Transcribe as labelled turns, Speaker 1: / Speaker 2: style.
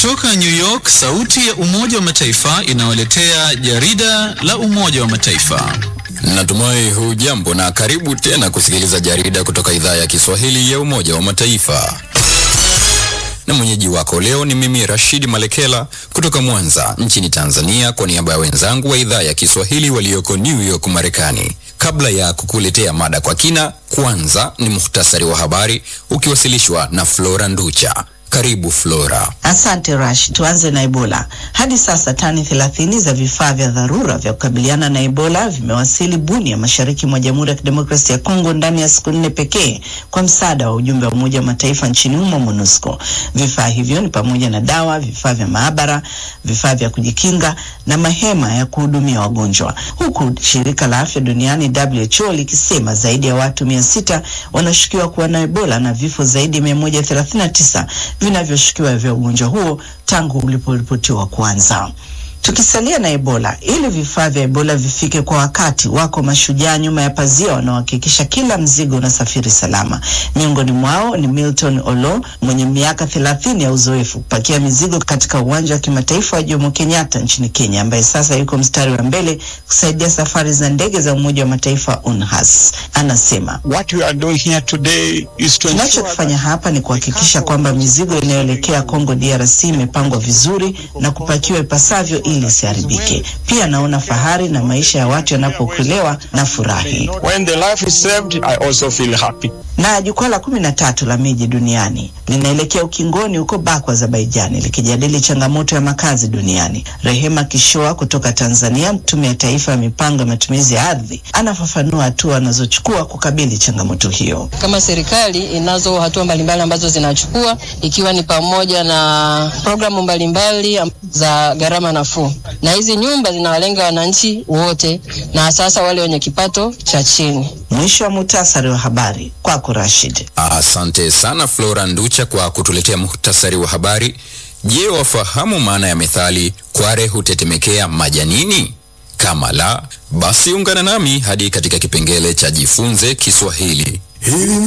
Speaker 1: Kutoka New York, sauti ya Umoja wa Mataifa inawaletea jarida la Umoja wa Mataifa.
Speaker 2: Natumai hujambo na karibu tena kusikiliza jarida kutoka idhaa ya Kiswahili ya Umoja wa Mataifa. Na mwenyeji wako leo ni mimi Rashid Malekela kutoka Mwanza nchini Tanzania, kwa niaba ya wenzangu wa idhaa ya Kiswahili walioko New York Marekani. Kabla ya kukuletea mada kwa kina, kwanza ni muhtasari wa habari ukiwasilishwa na Flora Nducha. Karibu Flora.
Speaker 3: Asante Rash. Tuanze na Ebola. Hadi sasa tani thelathini za vifaa vya dharura vya kukabiliana na Ebola vimewasili Bunia, mashariki mwa Jamhuri ya Kidemokrasia ya Kongo ndani ya siku nne pekee kwa msaada wa ujumbe wa Umoja wa Mataifa nchini humo MONUSCO. Vifaa hivyo ni pamoja na dawa, vifaa vya maabara, vifaa vya kujikinga na mahema ya kuhudumia wagonjwa, huku shirika la afya duniani WHO likisema zaidi ya watu mia sita wanashukiwa kuwa na Ebola na vifo zaidi ya mia moja thelathini na tisa vinavyoshukiwa vya ugonjwa huo tangu uliporipotiwa kuanza. Tukisalia na Ebola, ili vifaa vya Ebola vifike kwa wakati, wako mashujaa nyuma ya pazia wanaohakikisha kila mzigo unasafiri salama. Miongoni mwao ni Milton Olo mwenye miaka thelathini ya uzoefu kupakia mizigo katika uwanja wa kimataifa wa Jomo Kenyatta nchini Kenya, ambaye sasa yuko mstari wa mbele kusaidia safari za ndege za Umoja wa Mataifa UNHAS. Anasema tunachokifanya hapa ni kuhakikisha kwamba mizigo inayoelekea Kongo DRC imepangwa vizuri na kupakiwa ipasavyo ili isiharibike. Pia naona fahari na maisha ya watu yanapookolewa na furahi. Na jukwaa la kumi na tatu la miji duniani linaelekea ukingoni huko Baku, Azerbaijani, likijadili changamoto ya makazi duniani. Rehema Kishoa kutoka Tanzania, Tume ya Taifa ya Mipango ya Matumizi ya Ardhi, anafafanua hatua anazochukua kukabili changamoto hiyo.
Speaker 4: Kama serikali inazo hatua mbalimbali ambazo zinachukua, ikiwa ni pamoja na programu mbalimbali za gharama nafuu, na hizi nyumba zinawalenga wananchi wote, na sasa wale wenye kipato cha chini.
Speaker 3: Mwisho wa muhtasari wa habari kwako Rashid.
Speaker 2: Asante sana Flora Nducha kwa kutuletea muhtasari wa habari. Je, wafahamu maana ya methali kware hutetemekea majanini? Kama la, basi ungana nami hadi katika kipengele cha jifunze Kiswahili.
Speaker 5: Hili